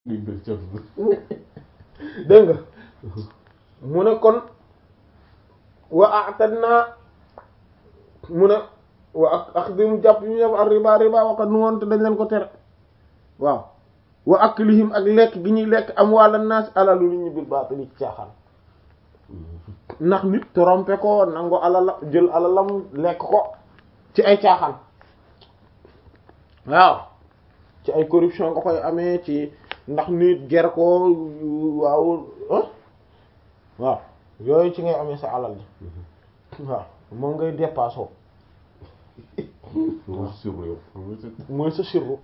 liñ def ca dégg nga mu ne kon wa a'tadna mu ne wa ak axdim jàpp ñu def ak riba riba waxat nu woon te dañ leen ko tere waaw wa aklihim ak lekk gi ñuy lekk am wàlla naas alalu nit ñi bil baatili ci caaxaan ndax nit trompe ko nangu alala jël alalam lekk ko ci ay caaxaan waaw ci ay corruption nga koy amee ci ndax nit ger ko waaw ah waaw yooyu ci ngay amee sa alal ji waaw moom ngay dépassé waaw sur yow mooy sa sirru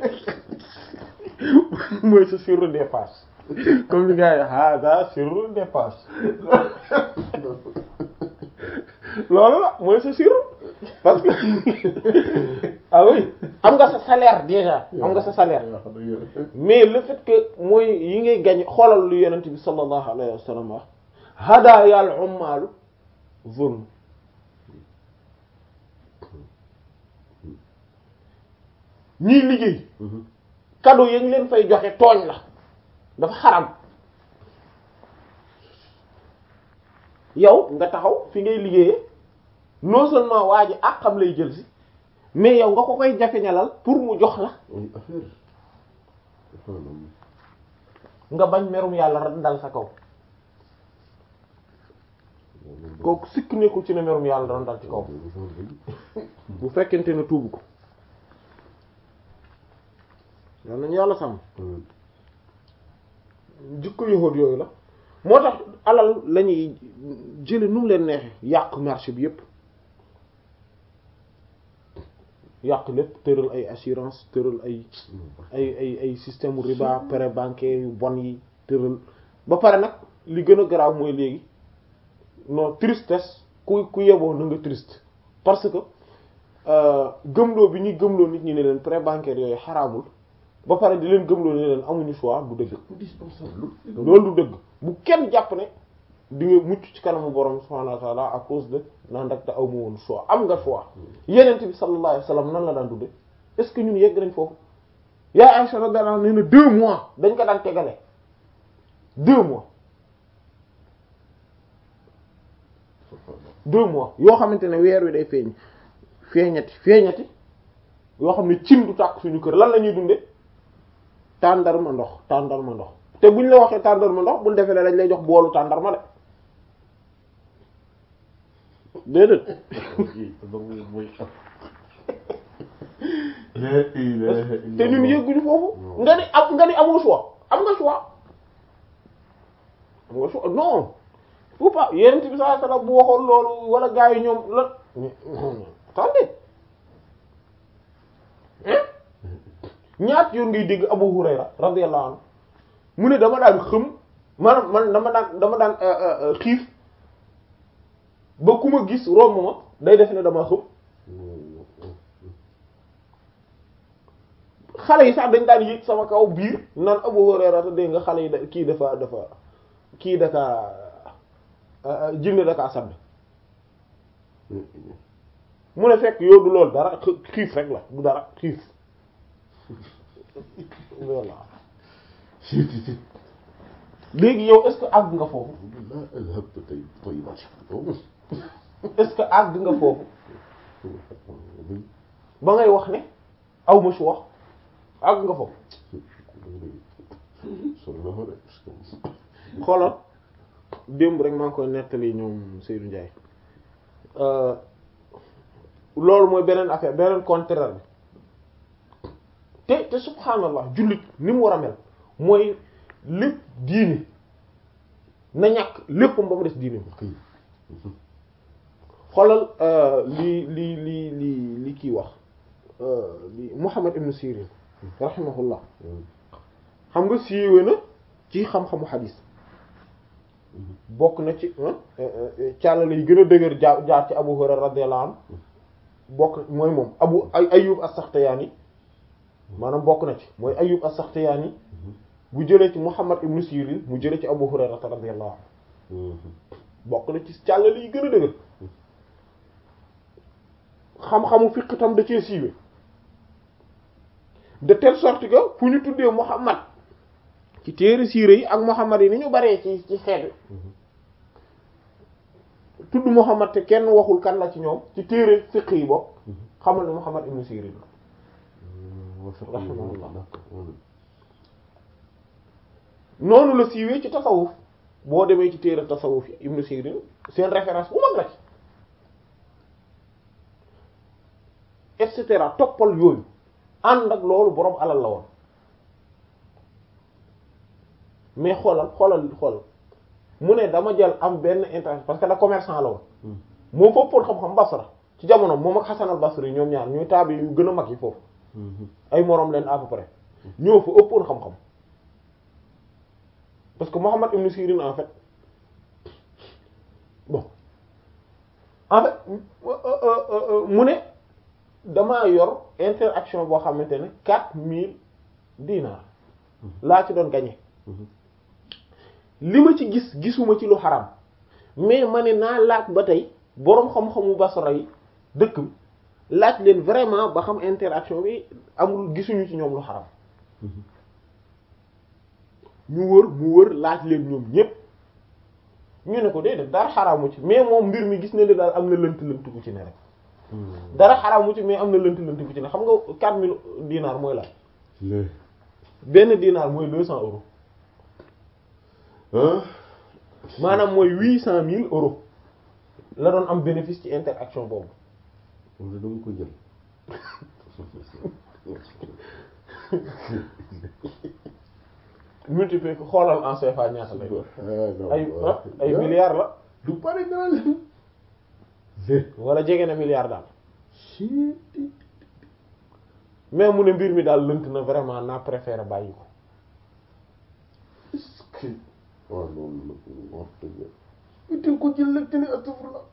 mooy sa sirru dépasse comme li gars yi hada sirru dépasse loolu la mooy sa sirru parce que ah oui am nga sa salaire déjà am nga sa salaire mais le fait que mooy yi ngay gañ xoolal lu yonent bi sallallahu alayhi wa sallam wax hadaaya al ummalu zulm ñiy liggéey cadeau yañ leen fay joxe tooñ la dafa xaram yow nga taxaw fi ngay liggéeyee non seulement waa ji ak xam lay jël si mais yow nga ko koy jafeñalal pour mu jox la affaire nga bañ merum yàlla dal sa kaw kooku sikk nekkul ci ne merum yàlla doon dal ci kaw bu fekkente ne tuubu ko yal nañu yàlla sàmm jikko yahuud yooyu la moo tax alal lañuy jële nu mu leen neexe yàq marché bi yépp yàq lépp tëral ay assurance tëral ay ay ay ay système riba prêt bancaire yu bon yi tëral ba pare nag li gën a garaaw mooy léegi non tristesse ku ku yeboo na nga triste parce que gëmloo bi ñuy gëmloo nit ñi ne leen prêt bancaire yooyu xaraamul ba pare di leen gëmloo ne leen amuñu choix du dëgg loolu du dëgg bu kenn jàpp ne di nga mucc ci kanamu borom subhanahu wa ta'ala à cause de naan rek da aw ma woon choix am nga choix yenent bi sallallahu alayhi wasallam nan la daan dundee est-ce que ñun yegg nañ foofu yaa Aisha radiyallahu anha nee na deux mois dañ ko daan tegale deux mois deux mois yoo xamante ne weer wi day feeñ feeñati feeñati yoo xam ne cin du tàkk suñu kër lan la ñuy dunde tàndarma ndox tàndarma ndox te buñ la waxee tàndarma ndox bul defee ne dañ lay jox boolu tàndarma de déedéet te ñun yëgguñu foofu nga ni am nga ni amoo choix am nga choix am nga choix non faut pas yenent bi sallallahu alayhi wasallam bu waxoon loolu wala gaa yi ñoom la attendez ñaat yoon ngay dégg Abu Hurayra radiyallahu anhu mu ne dama daan xëm maanaam man dama daan dama daan xiif ba ku ma gis romb ma day def ne dama xëm xale yi sax dañ daan yéeg sama kaw biir naan Abu Hurayra te dégg nga xale yi da kii dafa dafa kii daka jinne daka sadd mu ne fekk yow du loolu dara xiif rek la du dara xiif voilà léegi yow est-ce que àgg nga foofu est-ce que àgg nga foofu ba ngay wax ne aw ma choix àgg nga foofu xoolal démb rek maa ngi koy nettali ñoom Seydou Ndiaye loolu mooy beneen affaire beneen contraire bi te te subhaanallah jullit ni mu war a mel mooy lépp diine na ñàkk lépp ba mu des diine xoolal li li li li li kii wax li Muhammad ibn Sirin rahimahullah xam nga siiwe na ci xam-xamu xadiis bokk na ci càllale yi gën a dëgër jaar jaar ci Abu Hurayra radiyallahu anhu bokk mooy moom Abu Ayyub as-Saxtiyaani maanaam bokk na ci mooy Ayyub as-Saxtiyaani bu jëlee ci Muhammad ibn Sirin mu jëlee ci Abu Hurayra radiyallahu anhu bokk na ci càllale yi gën a dëgër xam-xamu fiqh tam da cee siiwe de telle sorte que fu ñu tuddee Muhammad ci téere siire yi ak Muhammad yi ni ñu baree ci ci xeet tudd Muhammad te kenn waxul kan la ci ñoom ci téere fiqh yi bokk xamal ne Muhammad ibn Sirin la noonu la siiwee ci tasawuf boo demee ci téere tasawuf yi ibn Sirin seen référence bu mag la ci et cetera toppal yooyu ànd ak loolu boroom alal la woon mais xoolal xoolal xoolal mu ne dama jël am benn intérêt parce que da commerçant la woon moo fa ëppoon xam-xam Basra ci jamono moom ak Hasan al-Basri ñoom ñaar ñuy taabi yu gën a mag yi foofu ay moroom leen à peu près ñoo fa ëppoon xam-xam parce que Muhammad ibn Sirin en fait bon en fait mu ne damaa yor interaction boo xamante ne quatre mille dinars laa ci doon gagné li ma ci gis gisuma ci lu xaram mais ma ne naa laaj ba tey boroom xam-xamu Basra yi dëkk bi laaj leen vraiment ba xam interaction bi amul gisuñu ci ñoom lu xaram ñu wër mu wër laaj leen ñoom ñépp ñu ne ko déedéet dara xaraamu ci mais moom mbir mi gis na ne daal am na lënt lënt bu ci ne rek dara xaraamu ci mais am na lënt lënt bu ci ne xam nga quatre mille dinars mooy la benn dinar mooy deux cents euros maanaam mooy huit cent mille euros la doon am bénéfice ci interaction boobu wala dama ko jël multiplier ko xoolal en CFA ñaata lay ay ay milliards la du pare nga leen wala jege na milliard daal mais mu ne mbir mi daal lënt na vraiment naa préféré bàyyi ko est-ce que waaw loolu la wax dëgg itil ko jël lekk ni atufur la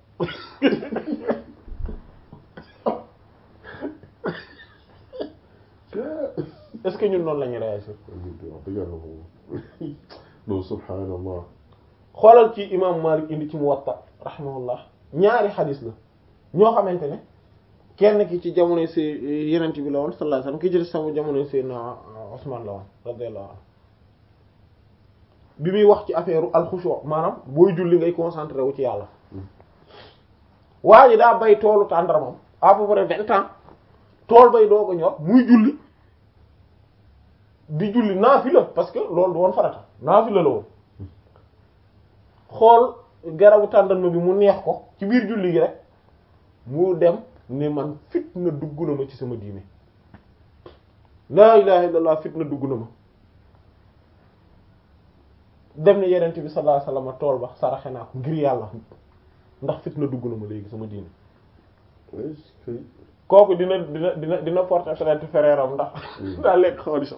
est-ce que ñun noonu la ñuy réagir wax dëgg yàlla moom non subhanallah xoolal ci imam Malik indi ci Muwatta rahimahullah ñaari xadis la ñoo xamante ne kenn ki ci jamonoy si yenent bi la woon sallallahu alayhi wasallam ki jël sama jamonoy Seydina Usman la woon radiyallahu anhu bi muy wax ci affaire alxushu maanaam booy julli ngay concentré wu ci yàlla waa ji daa bay toolu tàndaramam à peu près vingt ans tool bay doo ko ñor muy julli di julli naafila parce que loolu du woon farata naafila la woon xool garabu tàndarma bi mu neex ko ci biir julli gi rek mu dem ne man fitna dugg na ma ci sama diine laa ilaha illallah fitna dugg na ma dem ne yenent bi sallallahu alayhi wasallam tool ba saraxe naa ko ngir yàlla ndax fitna dugg na ma léegi sama diine est-ce que kooku dina dina dina dina porter plainte frère am ndax daa lekk xaalisam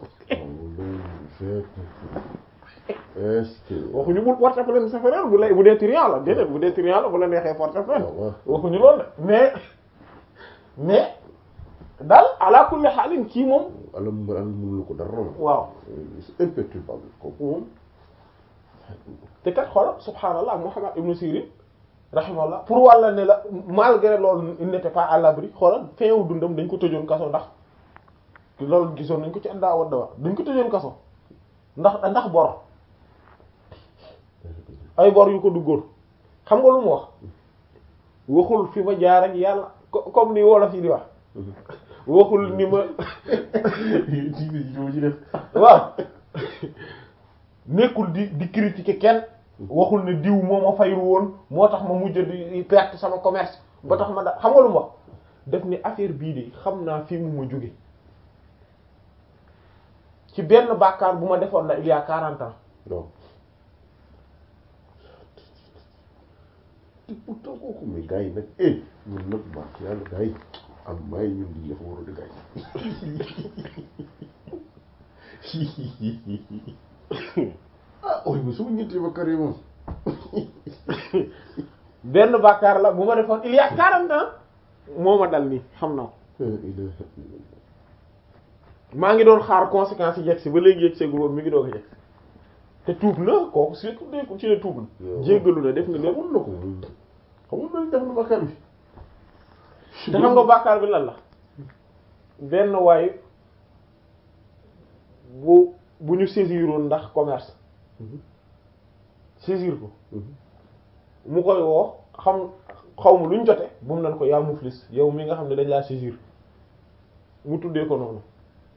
est-ce que waxuñu bul porter plainte sa frère bu lay bu dee triant la déedéet bu dee triant la bu la neexee porter plainte waxuñu loolu de mais mais daal ala kulli xaalin kii moom alam alam mënulu ko dara waaw c'est imperturbable kooku moom te kat xoolal subhaanallah Muhammad ibn Sirin rahimahullah pour wàlla ne la malgré loolu il n'était pas à l'abri xoolal fin wu dundam dañ ko tëjoon kaso ndax loolu gisoon nañ ko ci àndaa wadda wa dañ ko tëjoon kaso ndax ndax bor ay bor yu ko duggoon xam nga lu mu wax waxul fi ma jaar ak yàlla comme ni wolof yi di wax waxul ni ma ci def waaw nekkul di di critiquer kenn waxul ne diw moo ma fayru woon moo tax ma mujj di perte sama commerce ba tax ma da xam nga lu mu wax def ni affaire bii de xam naa fi mu ma jóge ci benn bàkkaar bu ma defoon la il y a quarante ans non te pourtant kooku mais gars yi nag eh ñun nag baax yàlla gars yi am may ñun di dafa war a di gars yi ah ooy ma suma ñetti ba kare moom benn bàkkaar la bu ma defoon il y a quarante ans moo ma dal nii xam naa ko maa ngi doon xaar conséquences yi yegg si ba léegi yegg seegul woon mi ngi doog a yegg te tuub na kooku si ku ci ne tuub na jéggalu na def na lépp xamul na ko xamul na def na bàkkaar bi te xam nga bàkkaar bi lan la benn waay bu bu ñu saisiroon ndax commerce saisir ko mu koy woo xam xaw ma lu ñu jote bu mu nan ko yaa muflis yow mi nga xam ne dañ laa saisir mu tuddee ko noonu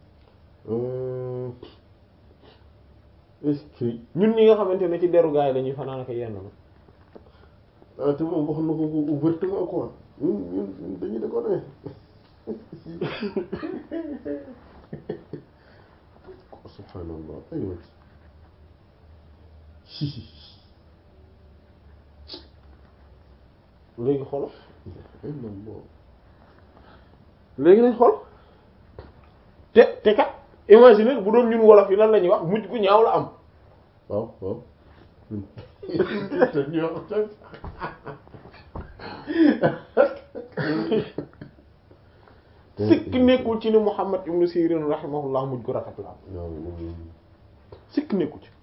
est-ce que ñun ñi nga xamante ne ci deru gaay lañuy fanaan ak yenn la ah te moom wax na ko ko ouvertement quoi ñun ñun ñun dañuy de ko ne subhanallah aywa léegi xolo illallah léegi nañ xool te te kat imagine bu doon ñun wolof yi lan la ñuy wax mujj gu ñaaw la am waaw waaw te ñu wax tam sikk nekkul ci ni Muhammad ibn Sirin rahimahullah mujj gu rafet la am waaw moom sikk nekkul ci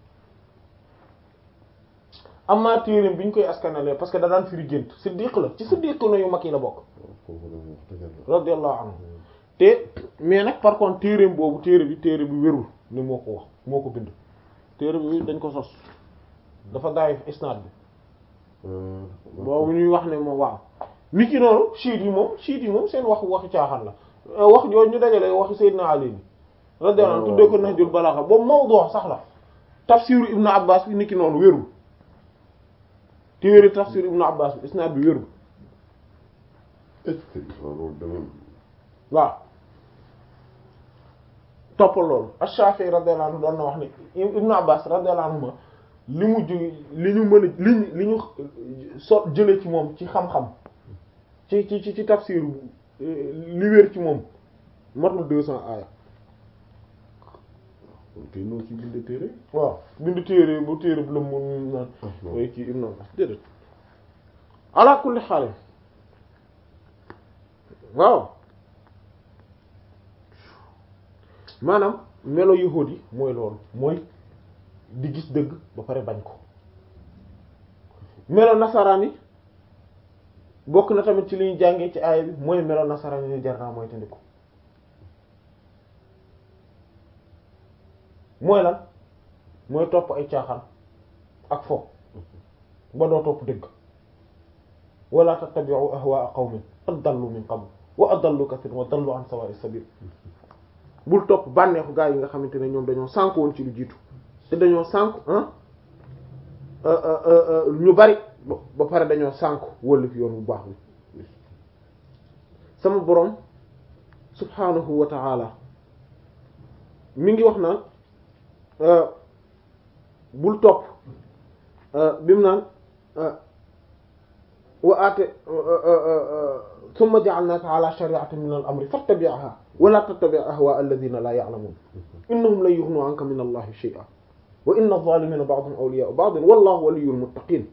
amaa téereem bi ñu koy askanale parce que da daan firi gént siddiq la ci siddiq na yu mag yi la bokk foofu la wax dëgg la radiyallahu anhu te mais nag par contre téereem boobu téere bi téere bi wérul ni moo ko wax moo ko bind téere bi dañ ko sos dafa daayif isnaad bi boobu ñuy wax ne moom waaw nit ki noonu chiites yi moom chiites yi moom seen wax waxi caaxaan la wax jooju ñu dajale waxi Seydina Ali bi radiyallahu anhu tuddee ko Nahjul Balagha boobu mawdu sax la tafsiru Ibnu Abbas bi nit ki noonu wérul téere tafsiru Ibnu Abbas bi isnaad bi wérul est-ce que loolu dama waaw toppal loolu Ash-Shafi'i radiyallahu anhu doon na wax ne Ibnu Abbas radiyallahu anhu ma li mu ju li ñu mën a li ñu li ñu so jële ci moom ci xam-xam ci ci ci ci tafsir li wér ci moom matul deux cents aaya kon kay noonu ci bind téere waaw bind téere bu téere bu la mun naan way ci Ibnu Abbas déedéet ala kulli xaal waaw maanaam melo yahuud yi mooy loolu mooy di gis dëgg ba pare bañ ko melo nasaraan yi bokk na tamit ci li ñu jàngee ci aaya bi mooy melo nasaraan yi jar naa mooy tandiku mooy lan mooy topp ay caaxaan ak fo ba doo topp dëgg wala tattabi'u ahwaa'a qawmin qad dallu min qabl wa adallu kathiran wa dallu an sawaa'is sabil bul topp bànneexu gaa yi nga xamante ne ñoom dañoo sànk woon ci lu jiitu te dañoo sànk ah ñu bari ba pare dañoo sànk wëllu fi yoon bu baax bi sama boroom subhanahu wa ta'ala mi ngi wax naan bul topp bi mu naan wa aate summa ja'alnaka ala shari'atin min al-amri fattabi'ha wa la tattabi' ahwa'a alladhina la ya'lamun innahum lan yughnu 'anka min allahi shay'an wa inna adh-dhalimina ba'dhum awliya'u ba'd wallahu waliyyul muttaqin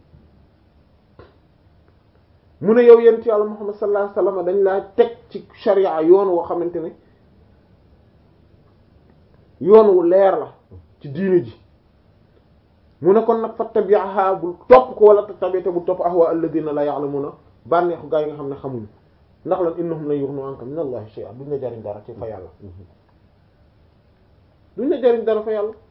mu ne yow yent yàlla Muhammad sallallahu alayhi wasallam dañ laa teg ci sharia yoon woo xamante ne yoon wu leer la ci diine ji mu ne kon nag fattabi'ha bul topp ko wala tattabi' te bul topp ahwa alladhina la ya'lamuna bànneexu gaa yi nga xam ne xamuñu ndax lan innahum la yughnu anka min allahi shay'an duñ la jariñ dara ci fa yàlla duñ la jariñ dara fa yàlla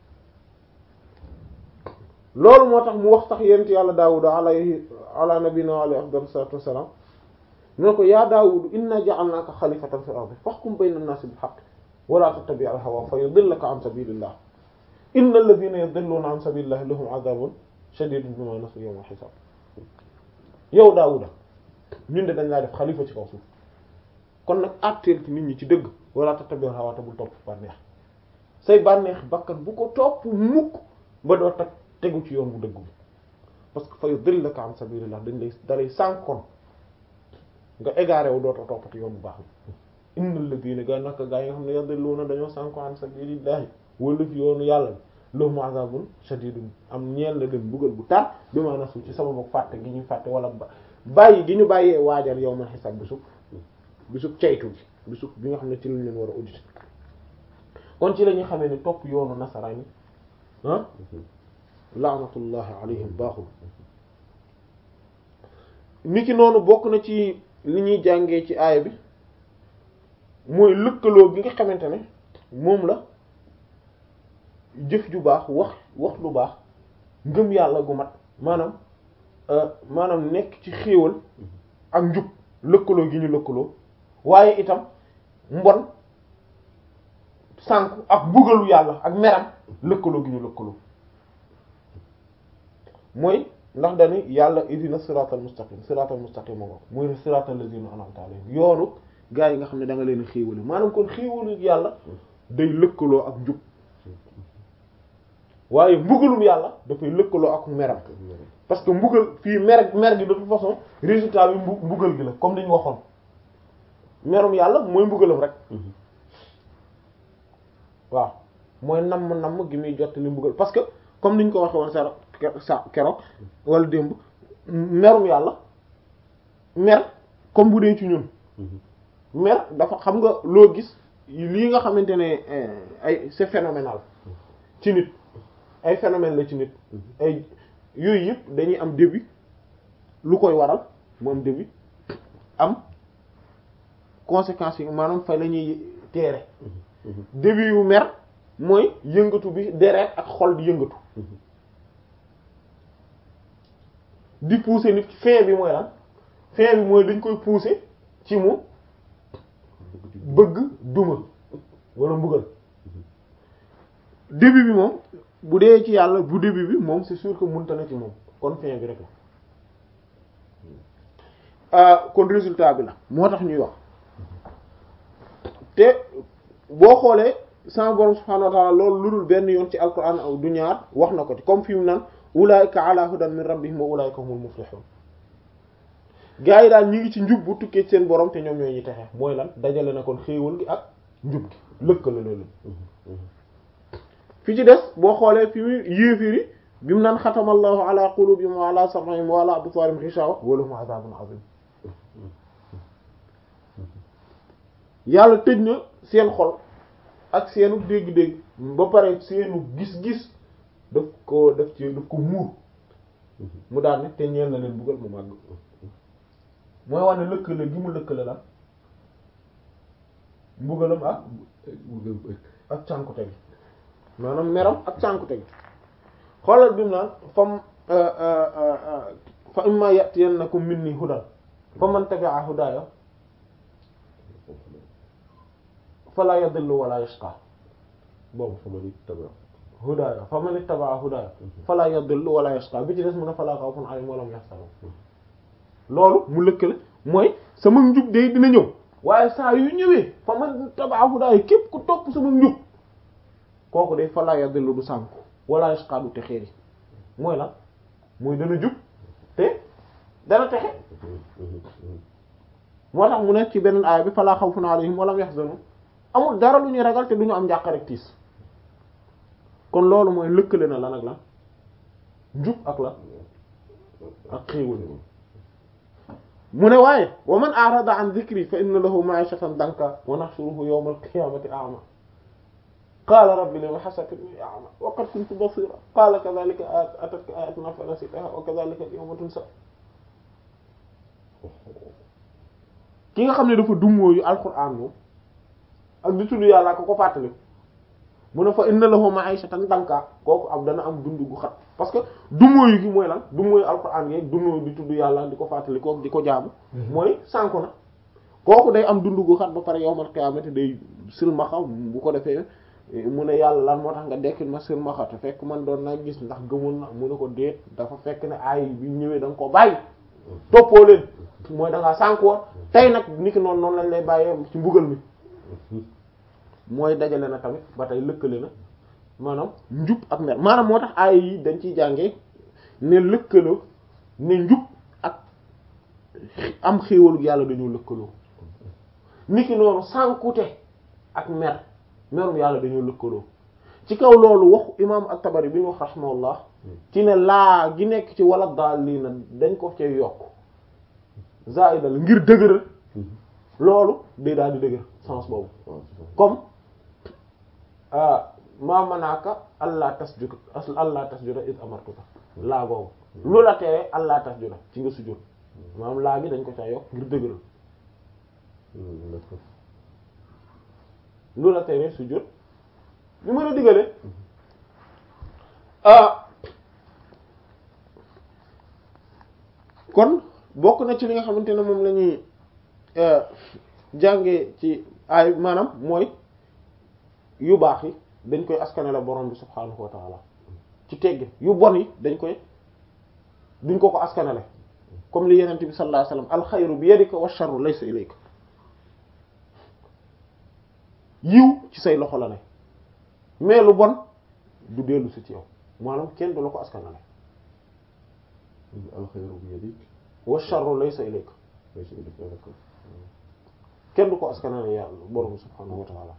loolu moo tax mu wax sax yent yàlla daawuda alayhi ala nabina wa alayhi afdal salatu wassalam ne ko yaa daawudu inna ja'alnaka xalifatan fil ardi fahkum bayna an-nasi bil haqq wa la tattabi' al-hawa fa yudillaka an sabilillah inna alladhina yudilluna an sabilillahi lahum adhabun shadidun bima nasu yawm al-hisab yow daawuda ñun de dañ laa def xalifa ci kaw suuf kon nag àtteel ci nit ñi ci dëgg wala tattabi' al-hawa te bul topp bànneex say bànneex bakkan bu ko topp mukk ba doo tag tegu ci yoon bu dëgg bi parce que fa yudillaka an sabilillah dañ lay dalay sànkoon nga égaré wu dootoo toppati yoon bu baax bi innal ladina gaa naka gaa yi nga xam ne yadilluna dañoo sànko an sabilillahi wala fi yoonu yàlla bi lahum azabun shadidun am ñeel na leen buggal bu tar bi ma nasu ci sababu fàtte gi ñuy fàtte wala bàyyi gi ñu bàyyee waajal yow man xisaab bisub bisub ceytu gi bisub bi nga xam ne ci lañ leen war a auditer kon ci la ñuy xamee ne topp yoonu nasaraan yi ah laanatullahi alayhim baaxul ni ki noonu bokk na ci li ñuy jàngee ci aaya bi mooy lëkkaloo gi nga xamante ne moom la jëf ju baax wax wax lu baax ngëm yàlla gu mat maanaam maanaam nekk ci xéewal ak njub lëkkaloo gi ñu lëkkaloo waaye itam mbon sànku ak mbugalu yàlla ak meram lëkkaloo gi ñu lëkkaloo mooy ndax dani yàlla idina siratal mustaqim siratal mustaqim moo ko muy siratal lazina an'amta alayhim yoonu gaa yi nga xam ne da nga leen xéewale maanaam kon xéewalu yàlla day lëkkaloo ak njub waaye mbugalum yàlla dafay lëkkaloo ak meram parce que mbugal fii mer mer gi de toute façon résultat bi mbu mbugal gi la comme li ñu waxoon merum yàlla mooy mbugalam rek waaw mooy namm namm gi muy jot li mbugal parce que comme ni ñu ko waxee woon sa sa keroog wala démb merum yàlla mer comme bu dee ci ñun mer dafa xam nga loo gis lii nga xamante ne ay c'est phénoménal ci nit ay phénomène la ci nit ay yooyu yëpp dañuy am début lu koy waral mu am début am conséquences yi maanaam fay la ñuy teere début yu mer mooy yëngatu bi deret ak xol di yëngatu di pousser nit fin bi mooy lan fin bi mooy dañ koy pousser ci mu bëgg duma wala mbugal début bi moom bu dee ci yàlla bu début bi moom c'est sûr que mënta na ci moom kon fin bi rek la kon résultat bi la moo tax ñuy wax te boo xoolee sama borom subhanahu wa ta'ala loolu lu dul benn yoon ci alquran aw du ñaar wax na ko ci comme fi mu naan ulaika ala hudan min rabbihim wa ulaika humul muflihun gaa yi daal ñi ngi ci njub bu tukkee seen borom te ñoom ñooy ñi texe mooy lan dajale na kon xéewal gi ak njub gi lëkkale loolu fi ci des boo xoolee fi mu yéefiri bi mu naan xatamallahu ala qulubihim wa ala sam'ihim wa ala absarihim ghishawa wa lahum adhabun azim yàlla tëj na seen xol ak seenu dégg-dégg ba pare seenu gis-gis daf ko daf ci daf ko muur mu daal ne te ñeel na leen buggal mu màgg mooy wax ne lëkkale gi mu lëkkale la mbugalam ak ak cànkute gi maanaam meram ak cànkute gi xoolal bi mu naan fam fa imma ya'tiyannakum minni hudan fa man tabi'a hudaya fala yadillu wala yashqa boobu fa man ittaba hudaya fa man ittaba hudaya fala yadillu wala yashqa bi ci des mu ne fala khawfun alayhim wa lahum yahzanun loolu mu lëkkale mooy sama njub de dina ñëw waaye saa yu ñëwee fa man ittaba hudaya képp ku topp sama njub kooku de fala yadillu du sànku wala yashqa du texeeri mooy lan mooy dana jub te dana texe moo tax mu nekk ci beneen aaya bi fala khawfun alayhim wa lahum yahzanun amul dara lu ñuy ragal te du ñu am njàq rek tiis kon loolu mooy lëkkale na lan ak lan njub ak la ak xéewal mu ne waaye wa man a'rada an dhikri fa inna lahu ma'ishatan danka wa nahshuruhu yawma al-qiyamati a'ma qala rabbi lima hashartani a'ma wa qad kuntu basira qala kadhalika atatka ayatuna fanasitaha wa kadhalika al-yawma tunsa ki nga xam ne dafa dummóoyu alquran moom ak di tudd yàlla ko ko fàttali mu ne fa inna lahu ma'ishatan danka kooku am dana am dund gu xat parce que dummóoyu gi mooy lan dummóoyu alquran yeeg dummóoyu di tudd yàlla di ko fàttali kooku di ko jaamu mooy sànku na kooku day am dund gu xat ba pare yawmal qiyaamati day silmaxa bu ko defee mu ne yàlla lan moo tax nga dekkil ma silmaxa te fekk man doon naa gis ndax gëmoon na mu ne ko déet dafa fekk ne ay bi ñëwee da nga ko bàyyi toppoo leen mooy da ngaa sànku woon tey nag niki noonu noonu lañ lay bàyyee ci mbugal mi mooy dajale na tamit ba tey lëkkale na maanaam njub ak mer maanaam moo tax aaya yi dañ ciy jàngee ne lëkkaloo ne njub ak am xéewalu yàlla dañoo lëkkaloo niki noonu sànkute ak mer merum yàlla dañoo lëkkaloo ci kaw loolu waxu imaam at-Tabari bi ñu wax rahimahullah ci ne laa gi nekk ci wala daal lii na dañ ko cay yokk zaida la ngir dëgëral loolu day daal di dëgër sens boobu comme maa manaaka allah tasjuda allah tasjuda iz amartuka laa boobu lu la tere allah tasjuda ci nga sujjóot maanaam laa gi dañ ko ca yokk ngir dëgëral lu la tere sujjóot bi mën a digale ah kon bokk na ci li nga xamante ne moom la ñuy jànge ci ay maanaam mooy yu baax yi dañ koy askanale borom bi subhaanahu wa taala ci tegg yu bon yi dañ koy duñ ko ko askanale comme li yenente bi sallallahu alayhi wasallam alxayru bi yadika wa sharru laysa ilayka yiw ci say loxo la ne mais lu bon du dellu si ci yow maanaam kenn du la ko askanale alxayru bi yadik wa sharru laysa ilayka laysa ilayka d'accord kenn du ko askanale yàlla borom subhaanahu wa ta'ala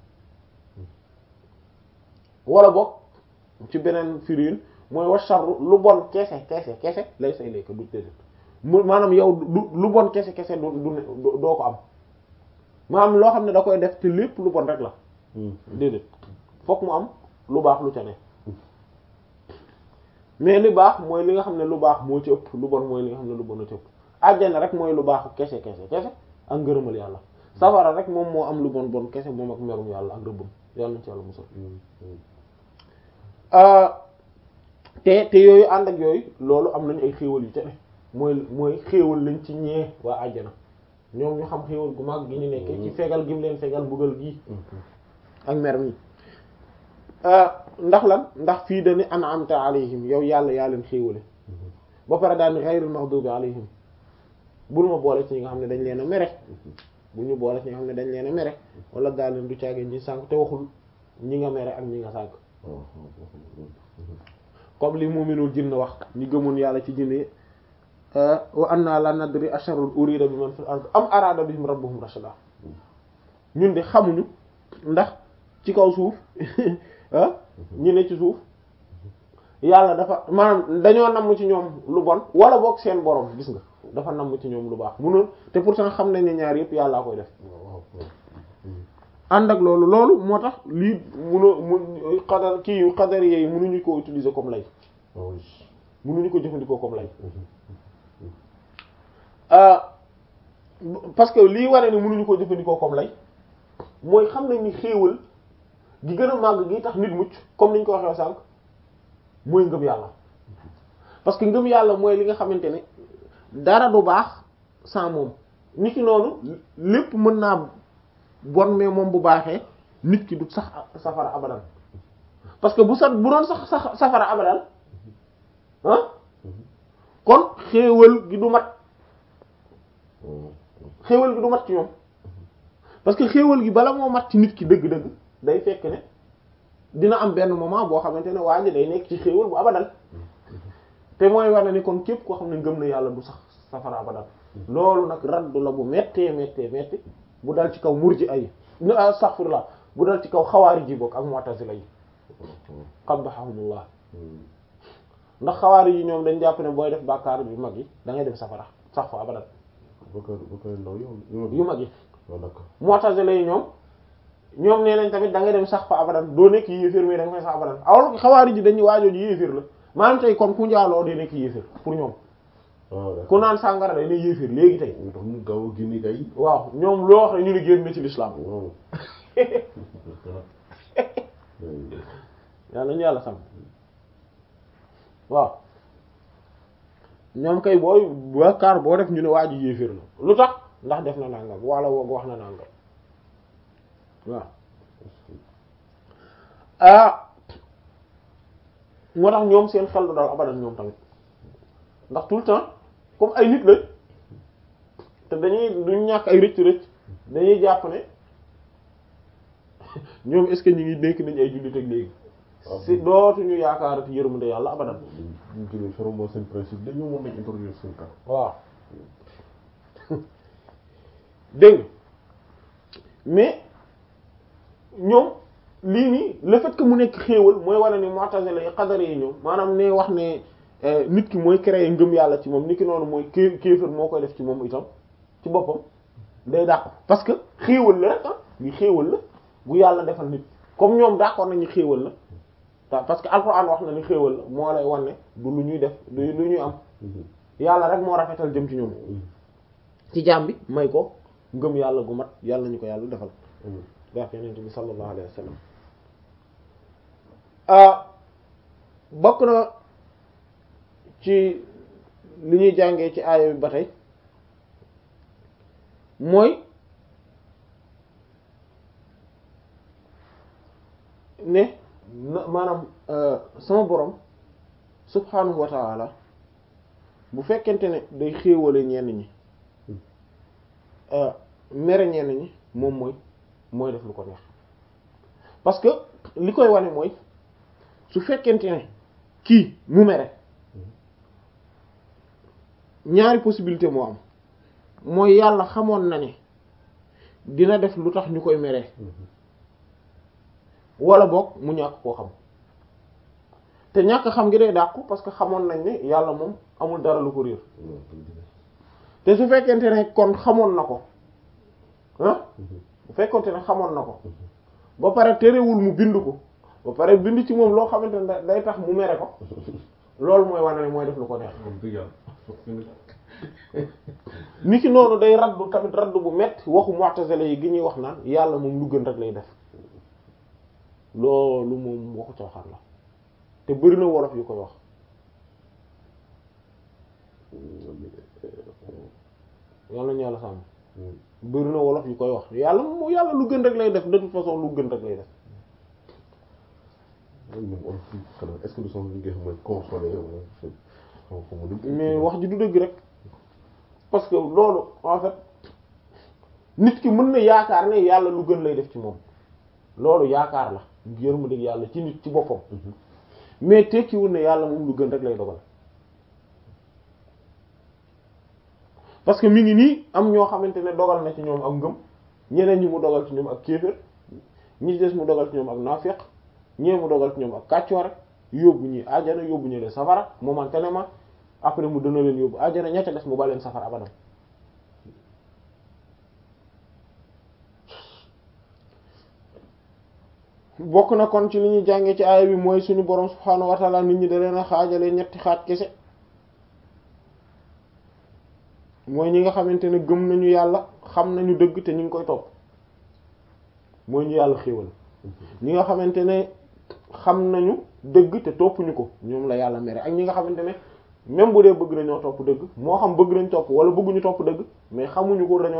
wala boog ci beneen firiin mooy wa sharru lu bon kese kese kese laysa ilayka du déedéet mu maanaam yow du lu bon kese kese du du doo ko am maanaam loo xam ne da koy def te lépp lu bon rek la déedéet fokk mu am lu baax lu ca ne mais li baax mooy li nga xam ne lu baax moo ci ëpp lu bon mooy li nga xam ne lu bon a ci ëpp àjjana rek mooy lu baaxu kese kese kese ak ngërëmal yàlla safara rek moom moo am lu bon bon kese moom ak merum yàlla ak rëbbam yàlla nañ ci yàlla musal te te yooyu ànd ak yooyu loolu am nañu ay xéewal yu ca ne mooy mooy xéewal lañ ci ñee waa àjjana ñoom ñu xam xéewal gu mag gi ñu nekkee ci fegal gi mu leen fegal bugal gii ak mer mi ndax lan ndax fii dañu an'amta alayhim yow yàlla yaa leen xéewale ba pare daal ni ghayril maghdubi alayhim bul ma boole ci ñi nga xam ne dañ leen a mere bu ñu boole ci ñi nga xam ne dañ leen a mere wala daal leen du caagee ñi sànk te waxul ñi nga mere ak ñi nga sànk comme li mu'minul jinn wax ñi gëmoon yàlla ci jinn yi wa anna la nadri asharrun urida bi man fil ard am arada bihim rabbuhum rashada ñun de xamuñu ndax ci kaw suuf ñi ne ci suuf yàlla dafa maanaam dañoo namm ci ñoom lu bon wala boog seen borom gis nga dafa namm ci ñoom lu baax munul te pourtant xam nañ ne ñaar yëpp yàllaa koy def ànd ak loolu loolu moo tax lii munoo mun xadar kii xadar yi munuñu ko utiliser comme lay munuñu ko jëfandikoo comme lay parce que lii waree ni munuñu ko jëfandikoo comme lay mooy xam nañ ni xéewal gi gën a màgg gi tax nit mucc comme niñ ko waxee sànq mooy ngëm yàlla parce que ngëm yàlla mooy li nga xamante ne dara du baax sans moom nit ki noonu lépp mën naa bon mais moom bu baaxee nit ki du sax safara abadan parce que bu sax bu doon sax sax safara abadan ah kon xéewal gi du mat xéewal gi du mat ci ñoom parce que xéewal gi bala moo mat ci nit ki dëgg-dëgg day fekk ne dina am benn moment boo xamante ne waa ji day nekk ci xéewal bu abadan te mooy war na ni kon képp koo xam ne ngëm na yàlla du sax safara abadan loolu nag raddu la bu méttee méttee métti bu dal ci kaw murji ay astaghfirullah bu dal ci kaw xawaari ji bokk ak mu'tazila yi qabbahumullah ndax xawaari yi ñoom dañ jàpp ne booy def bàkkaar yu mag yi da ngay dem safara sax fa abadan yu mag yi mu'tazila yi ñoom ñoom nee nañ tamit da ngay dem sax fa abadan doo nekk yéeféer mais da nga fay sax abadan awol xawaari ji dañuy waajoo ji yéeféer la maanaam tey kon ku njaaloo day nekk yéeféer pour ñoom ku naan sàngara day ne yéeféer léegi tey tax mu gaaw a génne kay waaw ñoom loo wax ne ñu ne génn na ci l'islam yàlla ñu yàlla sam waaw ñoom kay booy bàkkaar boo def ñu ne waa ji yéeféer la lu tax ndax def na nangam wala woog wax na nangam waaw ah moo tax ñoom seen xel du dal abadan ñoom tamit ndax tout le temps comme ay nit lañ te dañuy duñ ñàkk ay rëcc rëcc dañuy jàpp ne ñoom est-ce que ñu ngi nekk nañ ay jullit ak léegi si dootuñu yaakaarati yërmande yàlla abadan ñu jëlee fermement seen principe dañu moom nañ introduire seen cas waaw dégg nga mais ñoom lii nii le fait que mu nekk xéewal mooy wane ni mu'tazila yi qadari yi ñoom maanaam ne wax ne nit ki mooy créer ngëm yàlla ci moom nit ki noonu mooy ké kéefër moo koy def ci moom itam ci boppam day dàq parce que xéewal la rek ah li xéewal la bu yàlla defal nit comme ñoom d'accord nañu xéewal la ta parce que alxuraan wax na ni xéewal la moo lay wan ne du lu ñuy def du lu ñuy am yàlla rek moo rafetal jëm ci ñoom ci jaam bi may ko ngëm yàlla gu mat yàlla ñu ko yàlla defal barke yonent bi sallallahu alayhi wa sallam bokk na ci li ñuy jàngee ci aaya bi ba tey mooy ne na maanaam sama borom subhanahu wa ta'ala bu fekkente ne day xéewale ñenn ñi mere ñenn ñi moom mooy mooy def lu ko neex parce que li koy wane mooy su fekkente ne kii mu mere ñaari possibilité moo am mooy yàlla xamoon na ne dina def lu tax ñu koy meree wala boog mu ñàkk koo xam te ñàkk xam ngi day dàqu parce que xamoon nañ ne yàlla moom amul dara lu ko réer te su fekkente ne kon xamoon na ko ah bu fekkonte ne xamoon na ko ba pare terewul mu bind ko ba pare bind ci moom loo xamante ne day tax mu mere ko loolu mooy wane ne mooy def lu ko neex ni ki noonu day raddu tamit raddu bu metti waxu mu'tazila yi gi ñuy wax naan yàlla moom lu gën rek lay def loolu moom waxu caaxaan la te bari na wolof yu koy wax yàlla ñu yàlla sàmm bari na wolof yu koy wax yàlla moom yàlla lu gën rek lay def de toute façon lu gën rek lay def est-ce que du son li nga xam mooy consolé mais wax ji du dëgg rek parce que loolu en fait nit ki mën na yaakaar ne yàlla lu gën lay def ci moom loolu yaakaar la yërmande yàlla ci nit ci boppam mais tekkiwul ne yàlla moom lu gën rek lay dogal parce que mi ngi nii am ñoo xamante ne dogal na ci ñoom ak ngëm ñeneen ñi mu dogal ci ñoom ak kéefër ñi des mu dogal ci ñoom ak naafeq ñee mu dogal ci ñoom ak kàccoo rek yóbbu ñi ajjana yóbbu ñu leen safara momentanément après mu dana leen yóbbu ajjana ñette des mu ba leen safara abadan bokk na kon ci li ñuy jàngee ci aaya bi mooy suñu borom subhaanahu wa ta'ala nit ñi da leen a xaajale ñetti xaaj kese mooy ñi nga xamante ne gëm nañu yàlla xam nañu dëgg te ñu ngi koy topp mooy ñu yàlla xéewal ñi nga xamante ne xam nañu dëgg te toppuñu ko ñoom la yàlla mere ak ñi nga xamante ne même bu dee bëgg nañoo topp dëgg moo xam bëgg nañ topp wala bëgguñu topp dëgg mais xamuñu ko dañoo